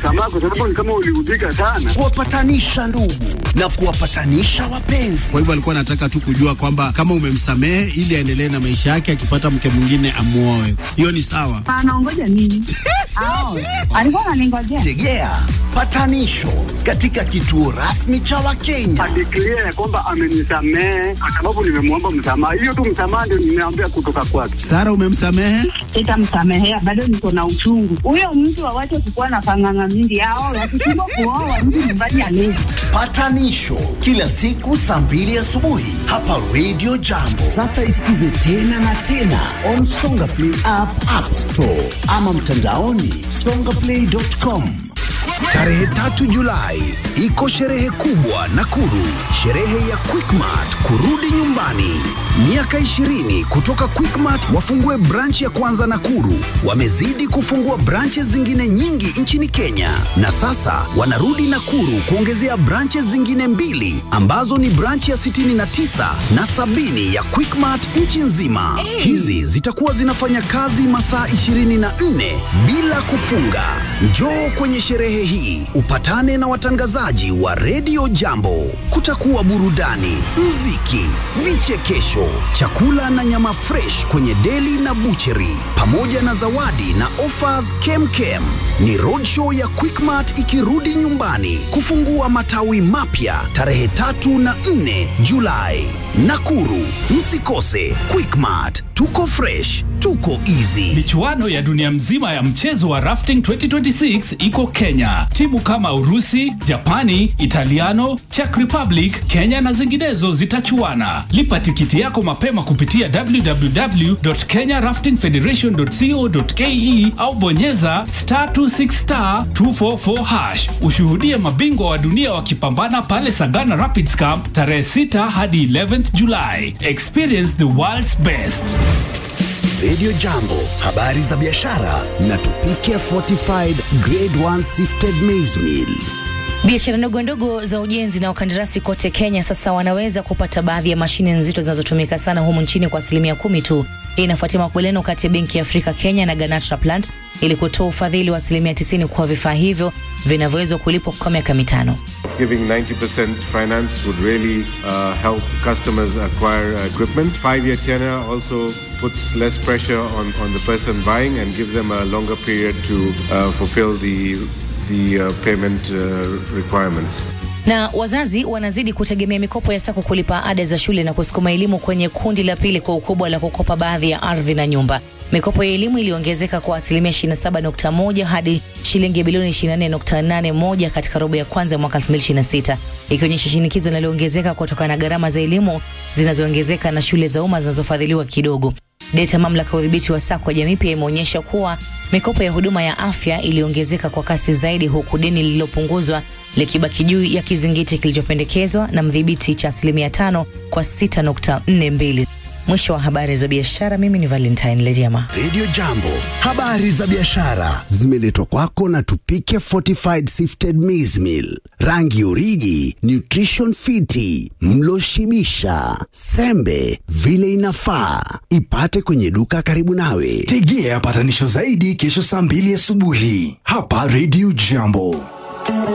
msamaha kwa sababu ni kama uliudhika sana. kuwapatanisha ndugu na kuwapatanisha wapenzi. Kwa hivyo alikuwa anataka tu kujua kwamba kama umemsamehe ili aendelee na maisha yake, akipata mke mwingine amuoe. Hiyo ni sawa. Anaongoja nini? Ao, alikuwa ananingojea. Tegea patanisho katika kituo rasmi cha Wakenya. Adeklia ya kwamba amenisamehe kwa sababu nimemwomba msamaha. Hiyo tu msamaha ndio nimeambia kutoka kwake. Sara, umemsamehe? Sitamsamehea, bado niko na uchungu. Huyo mtu awache kukuwa na panganga mingi. Ao, wakishindwa kuoa mtu nyumbani alezi. Patanisho kila siku saa mbili asubuhi hapa Radio Jambo. Sasa isikize tena na tena on Songa Play app, App Store ama mtandaoni songaplay.com. Tarehe tatu Julai iko sherehe kubwa Nakuru, sherehe ya Quickmart kurudi nyumbani. Miaka 20 kutoka Quickmart wafungue branch ya kwanza Nakuru. Wamezidi kufungua branches zingine nyingi nchini Kenya, na sasa wanarudi Nakuru kuongezea branches zingine mbili ambazo ni branch ya 69 na sabini ya Quickmart nchi nzima. Hizi zitakuwa zinafanya kazi masaa 24 bila kufunga. Njoo kwenye sherehe hii upatane na watangazaji wa redio Jambo. Kutakuwa burudani, mziki, vichekesho, chakula na nyama fresh kwenye deli na bucheri, pamoja na zawadi na offers kemkem. Ni roadshow ya Quickmart ikirudi nyumbani kufungua matawi mapya tarehe tatu na nne Julai. Nakuru, msikose Quickmart. Tuko fresh, tuko easy. Michuano ya dunia mzima ya mchezo wa rafting 2026 iko Kenya. Timu kama Urusi, Japani, Italiano, Czech Republic, Kenya na zinginezo zitachuana. Lipa tikiti yako mapema kupitia www.kenyaraftingfederation.co.ke au bonyeza star 26 star 244 hash. Ushuhudie mabingwa wa dunia wakipambana pale Sagana Rapids Camp tarehe 6 hadi 11th July. Experience the world's best. Radio Jambo, habari za biashara na tupike fortified grade 1 sifted maize meal. Biashara ndogo ndogo za ujenzi na ukandarasi kote Kenya sasa wanaweza kupata baadhi ya mashine nzito zinazotumika sana humu nchini kwa asilimia kumi tu. Hii inafuatia makubaliano kati ya Benki ya Afrika Kenya na Ganatra Plant ili kutoa ufadhili wa asilimia 90 kwa vifaa hivyo vinavyoweza kulipwa kwa miaka mitano. Giving 90% finance would really uh, help customers acquire uh, equipment. Five-year tenor also puts less pressure on, on the person buying and gives them a longer period to uh, fulfill the, the uh, payment uh, requirements. na wazazi wanazidi kutegemea mikopo ya sako kulipa ada za shule na kusukuma elimu kwenye kundi la pili kwa ukubwa la kukopa baadhi ya ardhi na nyumba. Mikopo ya elimu iliongezeka kwa asilimia 27.1 hadi shilingi bilioni 24.81 katika robo ya kwanza ya mwaka 2026, ikionyesha shinikizo linaloongezeka kutokana na gharama za elimu zinazoongezeka na shule za umma zinazofadhiliwa kidogo. Data mamlaka ya udhibiti wa sako ya jamii pia imeonyesha kuwa mikopo ya huduma ya afya iliongezeka kwa kasi zaidi, huku deni lililopunguzwa likibaki juu ya kizingiti kilichopendekezwa na mdhibiti cha asilimia tano kwa 6.42. Mwisho wa habari za biashara. Mimi ni Valentine Lediama. Radio Jambo, habari za biashara zimeletwa kwako na Tupike Fortified Sifted Maize Meal, rangi uriji, nutrition fiti, mlo shibisha, sembe vile inafaa. Ipate kwenye duka karibu nawe. Tegea patanisho zaidi kesho saa mbili asubuhi hapa Radio Jambo.